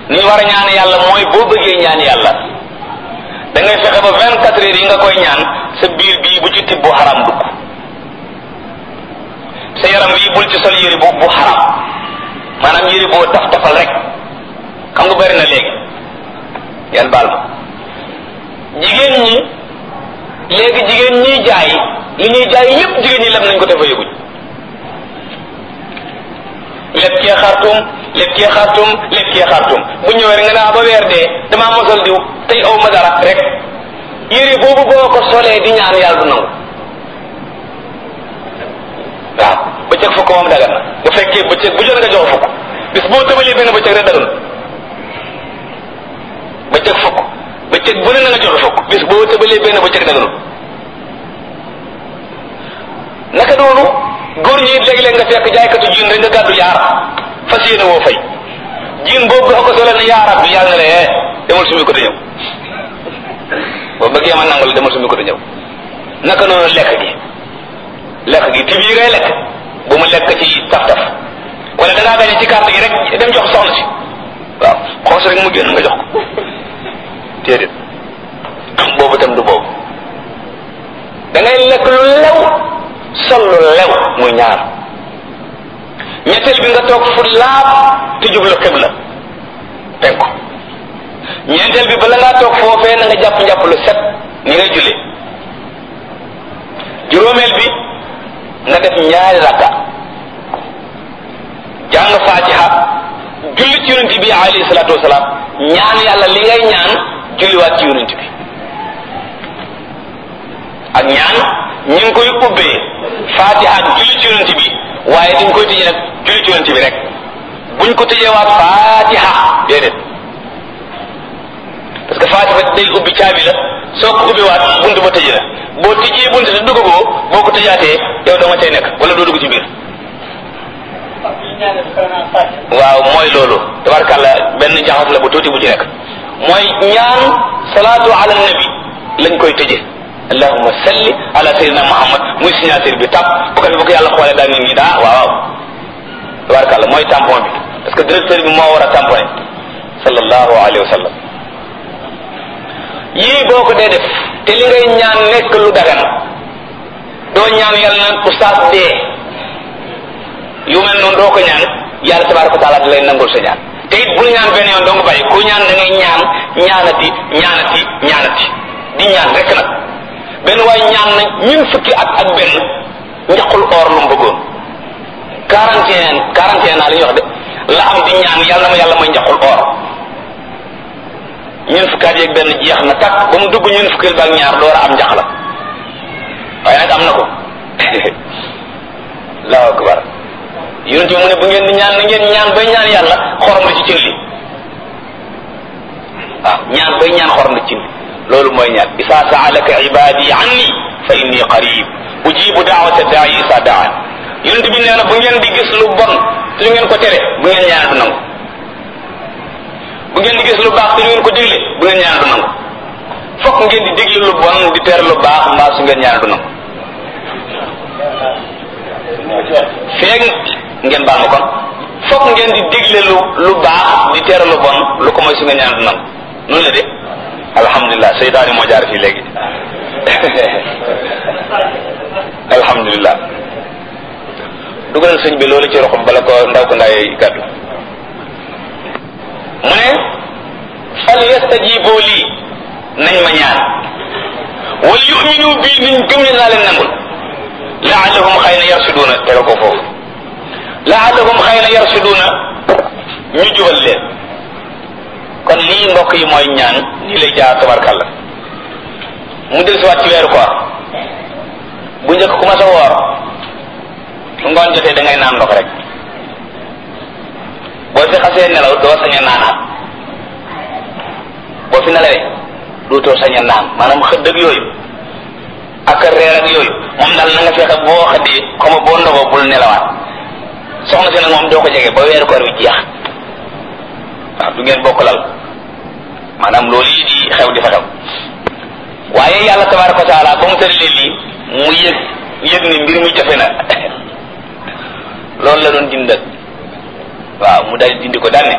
ni ñu war a ñaan yàlla mooy boo bëggee ñaan yàlla da ngay fexe ba vingt quatre heures yi nga koy ñaan sa biir bii bu ci tibb bu xaram dugg sa yaram bii bul ci sol yëri bu bu xaram maanaam yëri boo taf tafal rek xam nga bari na léegi yan baal ma jigéen ñi léegi jigéen ñiy jaay li ñuy jaay yépp jigéen ñi lem nañ ko dafa yëguñ lépp kee xartum lépp kee xartum lépp kee xartum bu ñëwee rek nga naa ba weer dee damaa mosal diw tey aw ma dara rek yére boobu boo ko solee di ñaan yàlla du nangu waaw bëccëg fukk moom dagan na bu fekkee bëccëg bu jot nga jox fukk bis boo tëbalee benn bëccëg rek dagan bëccëg fukk bëccëg bu ne na nga jox fukk bis boo tëbalee benn bëccëg daganul naka noonu góor ñi léeg-léeg nga fekk jaaykatu jiin rek nga gàddu yaar fas yéene woo fay jiin boobu boo ko solee ne yaarab bi yàlla na la demal sumi ko te ñëw boo bëggee ma nangu la demal sumi ko te ñëw naka noonu lekk gi lekk gi tib yi ngay lekk bu mu lekk ci taf-taf wala dangaa gañe ci carte gi rek dem jox soxna si waaw xoos rek mu génn nga jox ko téedéet boobu tam du boobu da ngay lekk lu lew sol lu lew muy ñaar ñetteel bi nga toog fu laab te jublu xibla penku ñeenteel bi bala ngaa toog foofee na nga jàpp njàpp lu set ni ngay jullee juróomeel bi nga def ñaari rakka jàng fatiha julli ci yonent bi alayhi salaatu wasalaam ñaan yàlla li ngay ñaan julliwaat ci yonent bi ak ñaan ñu ngi koy ubbee fatiha ak julli ci yonent bi waaye dañ koy tëjee nag julli ci yonent bi rek buñ ko tëjee waat fatiha déedéet parce que fatiha day ubbi caabi la soo ko ubbi waat buntu ba tëjee la boo tijjee buntu te duggagoo boo ko tëjaatee yow doo nga cay nekk wala doo dugg ci biir waaw mooy loolu tabarkàlla benn jaxas la bu tuuti bu ci nekk mooy ñaan salaatu ala nabi lañ koy tëjee allahumma salli ala sayyidina muhammad muy signature bi tàpp bu ko fi bu ko yàlla xoolee daal nit ñi daa waaw waaw tabarkàlla mooy tampon bi parce que directeur bi moo war a tamponné sallallahu alayhi wa sallam yii boo ko dee def te li ngay ñaan nekk lu dagan doo ñaan yàlla naan oustaz dee yu mel noonu doo ko ñaan yàlla tabaraka wa taala da lay nangul sa ñaan te it bul ñaan benn yoon doo nga bàyyi ku ñaan da ngay ñaan ñaanati ñaanati ñaanati di ñaan rek nag benn waaye ñaan na ñun fukki at ak benn njaqul or lu mu bëggoon quarante et un quarante et un naa li ñuy wax de la am di ñaan yàlla na ma yàlla may njaqul or ñun fukki at yeeg benn jeex na takk ba mu dugg ñun fukki ba ak ñaar door a am njax la waaye nag am na ko allahu akbar yonent bi mu ne bu ngeen di ñaan na ngeen ñaan bay ñaan yàlla xorom la ci cin li waaw ñaan bay ñaan xorom la ci cin li loolu mooy ñaan isa saalaka ibadi anni fa inni qarib ujibu daawata daai isa daan yonent bi nee na bu ngeen di gis lu bon te lu ngeen ko tere bu ngeen ñaan du nangu bu ngeen di gis lu baax te lu ngeen ko digle bu ngeen ñaan du nangu fokk ngeen di digle lu bon di tere lu baax mbaa su ngeen ñaan du nangu feeg ngeen baal ma kon fokk ngeen di digle lu lu baax di tere lu bon lu ko mooy su ngeen ñaan du nangu noonu la de alhamdulilah seytaani moo jaar fii léegi alhamdulilah dugalal sëñ bi loolu ci roxum bala ko ndaw ko ndaay gàddu mu ne fal yastajibu lii nañ ma ñaan wal yuminu bii niñ gëm ne naa leen nangul laallahum xëy na yarsuduuna tega ko foofu laallahum xëy na yarsuduuna ñu jubal leen kon lii mbokk yi mooy ñaan nii lay jaar tabarkàlla mu del siwaat ci weeru koor bu njëkk ku ma sa woor su ngoon jotee da ngay naan ndox rek boo fi xasee nelaw doo sañ a naanaat boo fi nelawee dootoo sañ a naan maanaam xëdd ak yooyu ak reer ak yooyu moom daal na nga fexe boo xëddee xaw ma boo ndogoo bul nelawaat soxna si nag moom doo ko jege ba weeru koor bi jeex waaw du ngeen bokk lal maanaam loolu yi di xew di fa xew waaye yàlla tabaraka wa taala ba mu tëralee lii mu yëg yëg ni mbir mi jafe na loolu la doon dindal waaw mu daal dindi ko daan ne